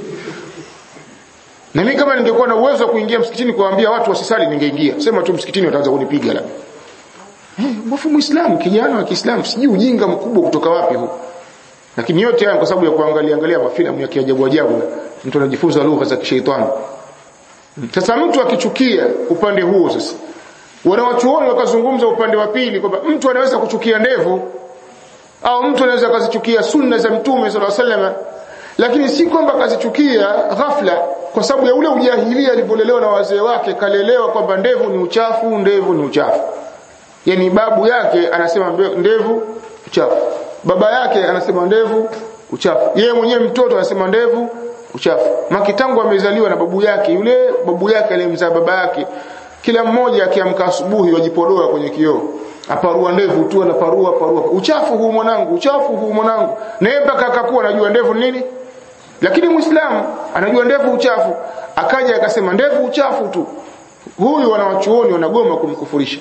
na mimi kama ningekuwa na uwezo wa kuingia msikitini kuwaambia watu wasisali ningeingia sema tu msikitini wataanza kunipiga la eh mwafu muislamu kijana wa Kiislamu sijui ujinga mkubwa kutoka wapi huu lakini yote haya kwa sababu ya kuangalia angalia mafilamu ya kiajabu ajabu mtu anajifunza lugha za kishaitani sasa mtu akichukia upande huo sasa wanawachuoni wakazungumza upande wa pili kwamba mtu anaweza kuchukia ndevu au mtu anaweza akazichukia sunna za mtume sallallahu alaihi wasallam lakini si kwamba akazichukia ghafla kwa sababu ya ule ujahilia alivyolelewa na wazee wake kalelewa kwamba ndevu ni uchafu ndevu ni uchafu yani babu yake anasema ndevu uchafu baba yake anasema ndevu uchafu yeye mwenyewe mtoto anasema ndevu uchafu makitangu amezaliwa na babu yake yule babu yake aliyemzaa baba yake kila mmoja akiamka asubuhi wajipodoa kwenye kioo aparua ndevu tu anaparua parua uchafu huu mwanangu uchafu huu mwanangu na yeye mpaka akakuwa anajua ndevu nini lakini muislamu anajua ndevu uchafu akaja akasema ndevu uchafu tu huyu wanawachuoni wanagoma kumkufurisha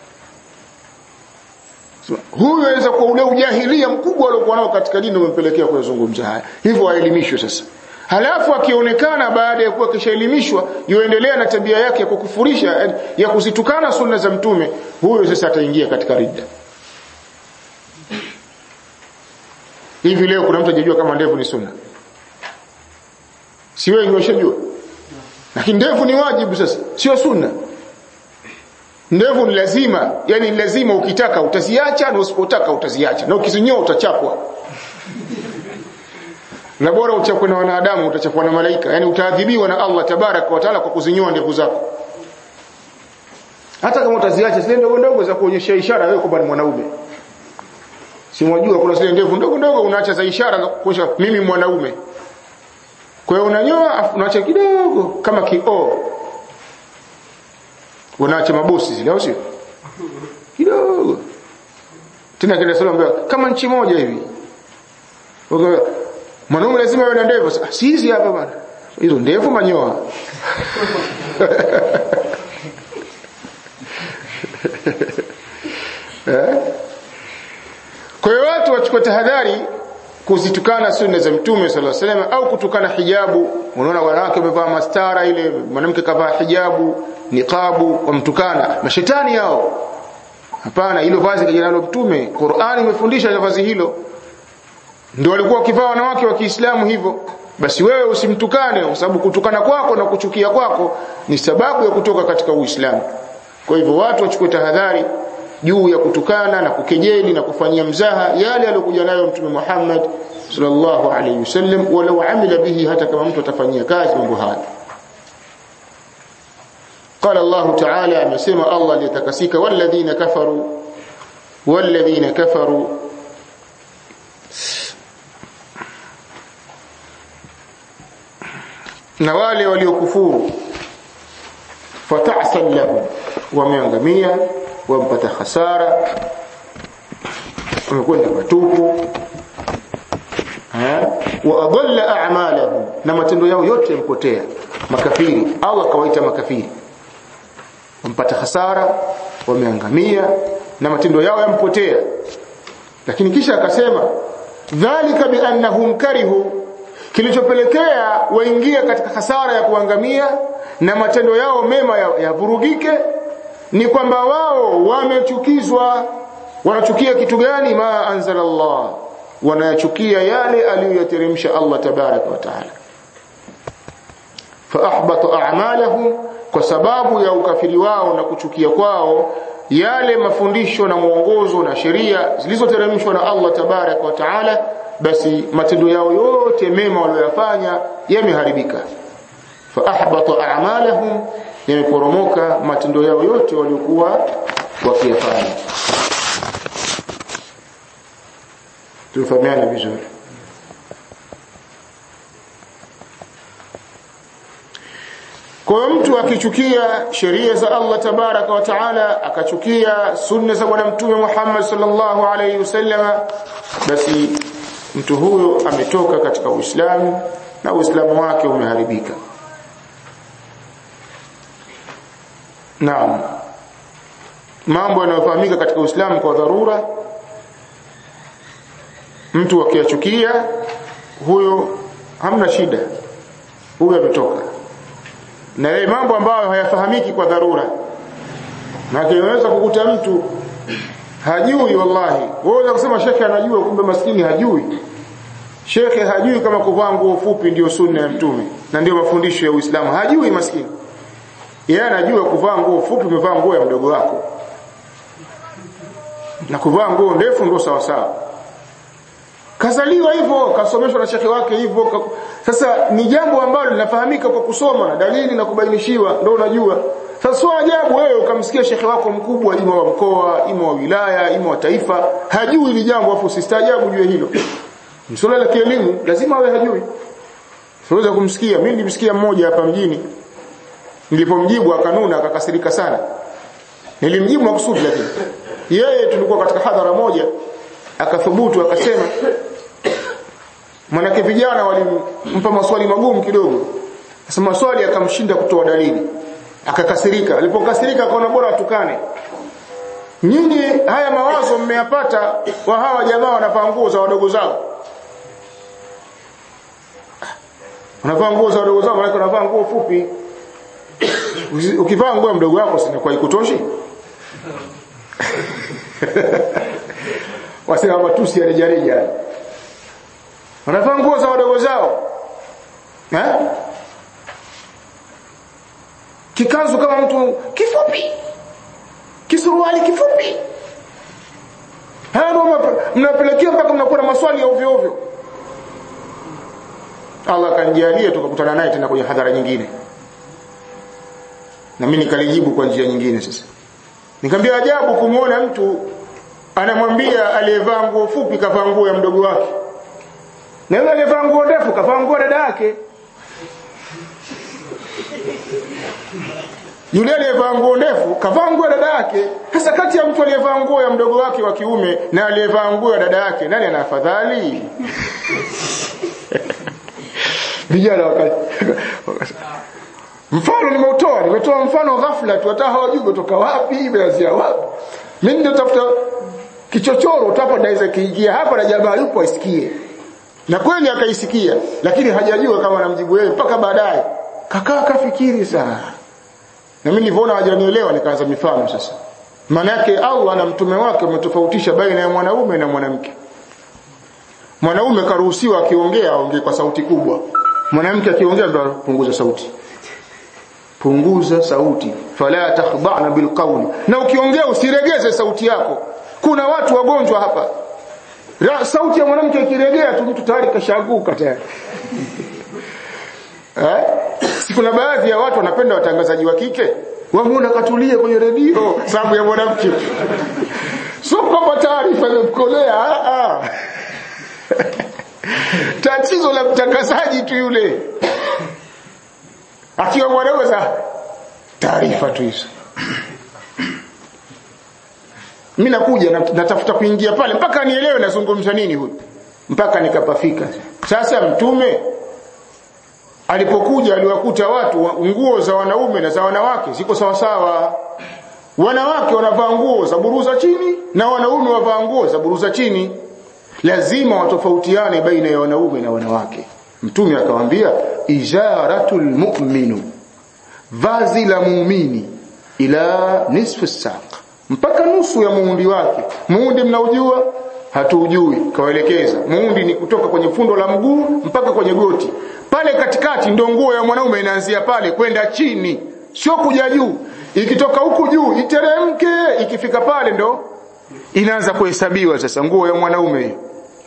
huyu anaweza kuwa ule ujahilia mkubwa aliokuwa nao katika dini umempelekea kuyazungumza haya hivyo aelimishwe sasa halafu akionekana baada ya kuwa kishaelimishwa yuendelea na tabia yake ya kukufurisha ya kuzitukana sunna za mtume huyo sasa ataingia katika ridda hivi leo kuna mtu hajajua kama ndevu ni sunna si wengi washajua lakini ndevu ni wajibu sasa sio sunna ndevu ni lazima yani ni lazima ukitaka utaziacha na usipotaka utaziacha na ukizinyoa utachapwa na bora uchapwe na wanadamu utachapwa na malaika yani utaadhibiwa na Allah tabarak wa taala kwa kuzinyoa ndevu zako hata kama utaziacha zile ndogo ndogo za kuonyesha ishara wewe kwamba ni mwanaume si mwajua kuna zile ndevu ndogo ndogo unaacha za ishara za kuonyesha mimi mwanaume kwa hiyo unanyoa unaacha kidogo kama kioo unaacha mabosi zile au sio kidogo tena kile sala kama nchi moja hivi mwanaume lazima awe na ndevu si hizi hapa bwana hizo ndevu manyoa eh? kwa hiyo watu wachukue tahadhari kuzitukana sunna za mtume sallallahu alaihi wasallam au kutukana hijabu unaona wanawake wamevaa mastara ile mwanamke kavaa hijabu niqabu wamtukana mashetani hao hapana hilo vazi kijana la mtume Qur'ani imefundisha vazi hilo ndio walikuwa wakivaa wanawake wa Kiislamu hivyo basi wewe usimtukane kwa sababu kutukana kwako na kuchukia kwako ni sababu ya kutoka katika Uislamu kwa hivyo watu wachukue tahadhari juu ya kutukana na kukejeli na kufanyia mzaha yale aliyokuja nayo mtume Muhammad sallallahu alayhi wasallam walau amila bihi hata kama mtu atafanyia kazi mambo haya قال الله تعالى amesema Allah aliyetakasika walladhina kafaru walladhina kafaru na wale waliokufuru fatahsal lahum wameangamia wampata hasara wamekwenda patupu wa adalla a'malahum na matendo yao yote yampotea makafiri Allah kawaita makafiri wampata hasara wameangamia na matendo yao yampotea lakini kisha akasema dhalika biannahum karihu kilichopelekea waingia katika hasara ya kuangamia na matendo yao mema yavurugike ya ni kwamba wao wamechukizwa wanachukia kitu gani ma anzala Allah wanayachukia yale aliyoyateremsha Allah tabaraka wa taala fa ahbata a'malahum kwa sababu ya ukafiri wao na kuchukia kwao yale mafundisho na mwongozo na sheria zilizoteremshwa na Allah tabarak wa taala basi matendo yao yote mema waliyofanya yameharibika fa ahbata a'malahum yameporomoka matendo yao yote waliokuwa wakiyafanya tufahamiane vizuri Kwa mtu akichukia sheria za Allah tabaraka wa taala akachukia sunna za bwana mtume Muhammad sallallahu alaihi wasallam basi mtu huyo ametoka katika Uislamu na Uislamu wake umeharibika. Naam. Mambo yanayofahamika katika Uislamu kwa dharura mtu akiyachukia huyo hamna shida. Huyo ametoka na yale mambo ambayo hayafahamiki kwa dharura na unaweza kukuta mtu hajui wallahi wewe kusema shekhe anajua kumbe maskini hajui shekhe hajui kama kuvaa nguo fupi ndio sunna ya mtume na ndio mafundisho ya Uislamu hajui maskini yeye anajua kuvaa nguo fupi umevaa nguo ya mdogo wako na kuvaa nguo ndefu ndio sawa sawa kazaliwa hivyo kasomeshwa na shekhe wake hivyo sasa ni jambo ambalo linafahamika kwa kusoma na dalili na kubainishiwa ndio unajua sasa sio ajabu wewe ukamsikia shekhe wako mkubwa ima wa mkoa ima wa wilaya ima wa taifa hajui hili jambo afu usistaajabu juu hilo msuala la kielimu lazima awe hajui siweza kumsikia mimi nilimsikia mmoja hapa mjini nilipomjibu akanuna akakasirika sana nilimjibu makusudi lakini yeye tulikuwa katika hadhara moja akathubutu akasema manake vijana walimpa maswali magumu kidogo sasa maswali akamshinda kutoa dalili akakasirika alipokasirika akaona bora atukane nyinyi haya mawazo mmeyapata wa hawa jamaa wanavaa nguo za wadogo zao wanavaa nguo za wadogo zao maana wanavaa nguo fupi ukivaa nguo ya mdogo wako sinakuwa ikutoshi wasema matusi ya rejareja wanavaa nguo za wadogo zao eh? kikanzu kama mtu kifupi kisuruali kifupi hapo mnapelekea mpaka mnakuwa na maswali ya ovyo ovyo Allah kanijalia tukakutana naye tena kwenye hadhara nyingine na mimi nikalijibu kwa njia nyingine sasa nikamwambia ajabu kumuona mtu anamwambia aliyevaa nguo fupi kavaa nguo ya mdogo wake na yule aliyevaa nguo ndefu kavaa nguo dada yake yule aliyevaa nguo ndefu kavaa nguo ya dada yake sasa kati ya mtu aliyevaa nguo ya mdogo wake wa kiume na aliyevaa nguo ya dada yake nani ana afadhali vijana wakati mfano nimeutoa nimetoa mfano ghafla tu hata hawajui kutoka wapi imeanzia wapi mimi ndio tafuta kichochoro utapa daiza kiingia hapa na jamaa yupo aisikie na kweli akaisikia lakini hajajua kama anamjibu yeye mpaka baadaye kakaa kafikiri sana na mimi nilivyoona hajanielewa nikaanza mifano sasa maana yake Allah na mtume wake umetofautisha baina ya mwanaume na mwanamke mwanaume karuhusiwa akiongea aongee kwa sauti kubwa mwanamke akiongea ndo punguza sauti punguza sauti fala takhda'na bilqawl na ukiongea usiregeze sauti yako kuna watu wagonjwa hapa Ra, sauti ya mwanamke ikiregea tu mtu tayari kashaanguka tayari eh si kuna baadhi ya watu wanapenda watangazaji wa kike wamuona katulie kwenye redio sababu ya mwanamke sio kwamba taarifa imemkolea a a tatizo la mtangazaji tu yule akiwa mwanaume za taarifa tu hizo mimi nakuja natafuta kuingia pale mpaka nielewe nazungumza nini huyu mpaka nikapafika sasa mtume alipokuja aliwakuta watu nguo za wanaume na za wanawake ziko sawa sawa wanawake wanavaa nguo za buruza chini na wanaume wavaa nguo za buruza chini lazima watofautiane baina ya wanaume na wanawake mtume akamwambia ijaratul mu'minu vazi la muumini ila nisfu saq mpaka nusu ya muundi wake muundi mnaujua hatujui kawaelekeza muundi ni kutoka kwenye fundo la mguu mpaka kwenye goti pale katikati ndio nguo ya mwanaume inaanzia pale kwenda chini sio kuja juu ikitoka huku juu iteremke ikifika pale ndo inaanza kuhesabiwa sasa nguo ya mwanaume hiyo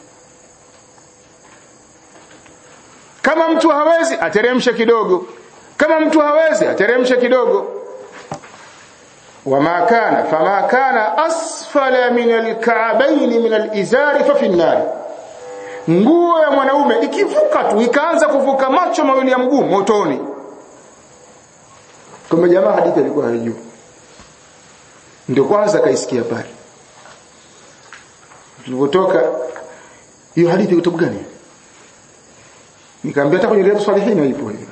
kama mtu hawezi ateremshe kidogo kama mtu hawezi ateremshe kidogo wama kana fama kana asfala min alka'bayn min alizari fa fi an nguo ya mwanaume ikivuka tu ikaanza kuvuka macho mawili ya mguu motoni kama jamaa hadithi alikuwa hajui ndio kwanza kaisikia pale tulipotoka hiyo hadithi kitabu gani nikamwambia hata kwenye riyadhus salihin ipo hiyo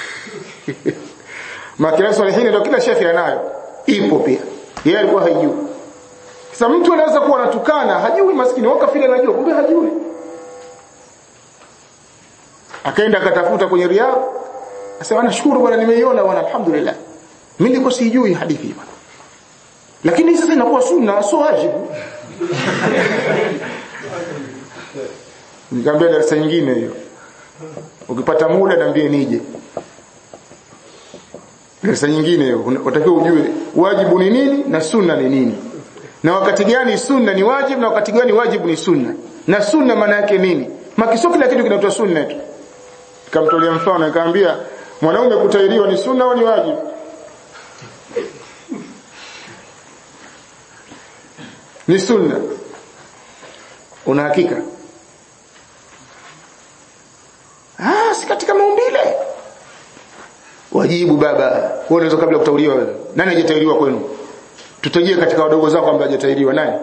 makira salihin ndio kila shekhi anayo ipo pia yeye alikuwa hajui sasa mtu anaweza kuwa anatukana hajui maskini wakafiri anajua kumbe hajui akaenda akatafuta kwenye riyadh Asema nashukuru bwana nimeiona bwana alhamdulillah. Mimi niko sijui hadithi bwana. Lakini sasa inakuwa sunna sio wajibu. Nikamwambia darasa nyingine hiyo. Ukipata muda niambie nije. Darasa nyingine hiyo unatakiwa ujue wajibu ni nini na sunna ni nini. Na wakati gani sunna ni wajibu na wakati gani wajibu ni sunna. Na sunna maana yake nini? Makisio kila kitu kinaitwa sunna tu. Nikamtolea mfano nikamwambia mwanaume kutairiwa ni sunna au ni wajibu ni sunna una hakika ah si katika maumbile wajibu baba wewe unaweza kabla kutauriwa wewe nani hajatairiwa kwenu tutajie katika wadogo zako ambao hajatairiwa nani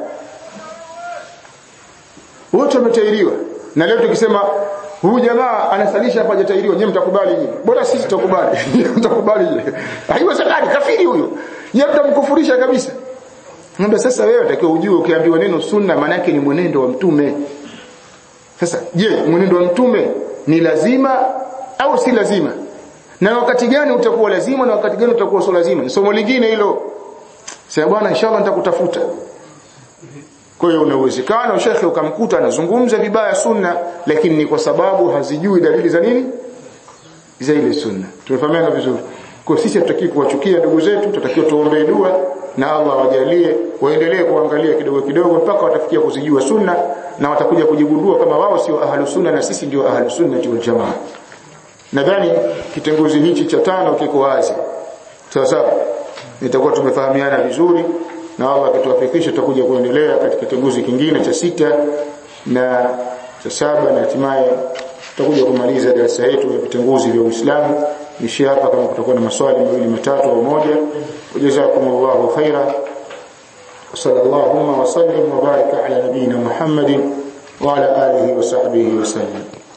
wote wametairiwa na leo tukisema huyu jamaa anasalisha hapa hajatairiwa nyinyi mtakubali nyinyi bora sisi tutakubali mtakubali je haiwezekani kafiri huyo yeye mtamkufurisha kabisa ngombe sasa wewe utakiwa ujue ukiambiwa neno sunna maana yake ni mwenendo wa mtume sasa je mwenendo wa mtume ni lazima au si lazima na wakati gani utakuwa lazima na wakati gani utakuwa sio lazima ni somo lingine hilo sasa bwana inshallah nitakutafuta kwa hiyo una uwezekano shekhe ukamkuta anazungumza vibaya sunna lakini ni kwa sababu hazijui dalili za nini za ile sunna tumefahamiana vizuri kwa sisi hatutaki kuwachukia ndugu zetu tutakiwa tuombee dua na Allah wajalie waendelee kuangalia kidogo kidogo mpaka watafikia kuzijua sunna na watakuja kujigundua kama wao sio ahlu sunna na sisi ndio ahlu sunna wal jamaa nadhani kitenguzi hichi cha tano kiko wazi sawa sawa nitakuwa tumefahamiana vizuri na Allah akituwafikisha tutakuja kuendelea katika kitenguzi kingine cha sita na cha saba na hatimaye tutakuja kumaliza darasa yetu ya vitenguzi vya Uislamu nishi hapa kama kutakuwa na maswali mawili matatu au moja jazakumullahu khaira sallallahu wa sallim wa baraka ala nabina Muhammadin wa ala alihi wa sahbihi wa sallam